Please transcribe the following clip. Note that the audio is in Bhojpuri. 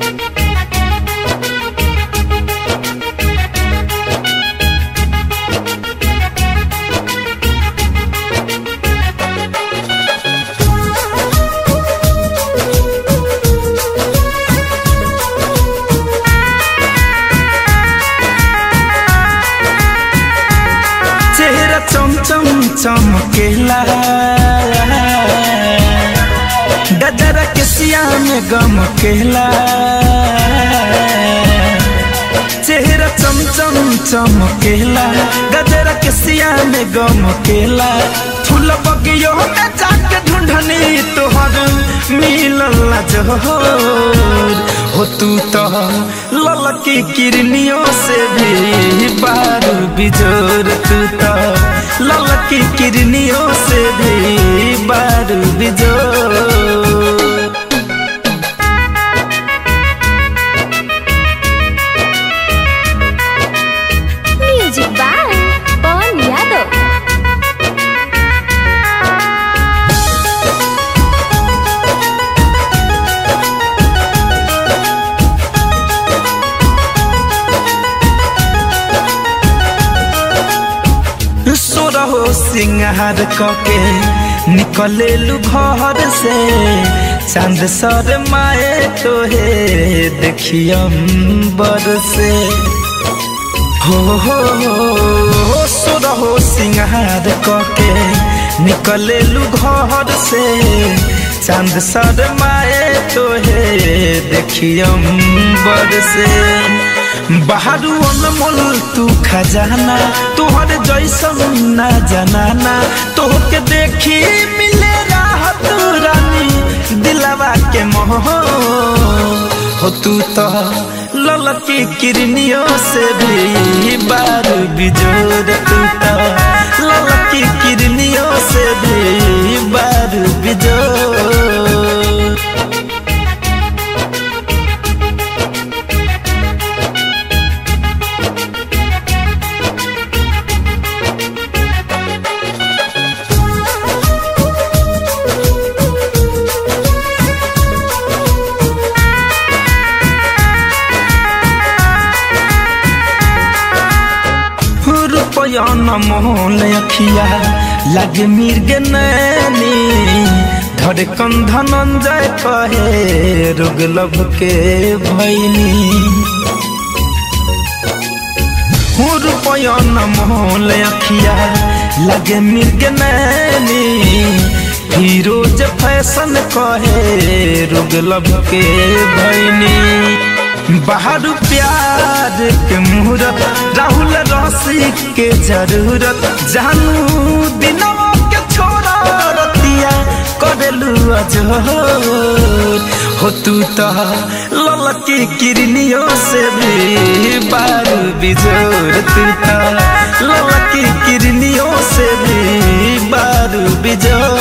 चेहरा चम चम चमकेला गजरा के सिया में गम केला चेहरा चम चम चमकेला गजरा के सिया में गम केला फूल बगियो में जाके ढूंढनी तोहर मिलल जोहर हो तू तो ललकी किरनियों से भी बारू बिजोर तू तो ललकी किरनियों से भी बारू बिजोर म्यूजिक बाय पवन यादव सोरहो सिंगार कके निकलेलु घर से चांद सर माए तोहे देखियम बर से हो हो हो सोरहो सिंगार कके निकलेलु घर से चांद सर माए तोहे देखियम बर से बाहरू अनमोल तू खजाना तोहर जैसन ना जनाना तोहके देखी मिले राहत रानी दिलवा के मोह हो तू तो ललकी किरनियों से भी बारू बिजोर तू तो ललकी किरनियों से भी बारू बिजोर रुपया न मोल अखिया लगे मिर्ग नैनी धड़कन धनंजय कहे रुग लब के भैनी रुपया न मोल अखिया लगे मिर्ग नैनी फिरोज फैशन कहे रुग लब के भैनी बाहर प्यार के मुहूर्त राहुल रसी के जरूरत जानू दिनवा के छोरा रतिया करेलू अजोर हो तू तो ललकी किरनियों से भी बारू बिजोर तू तो ललकी किरनियों से भी बारू बिजोर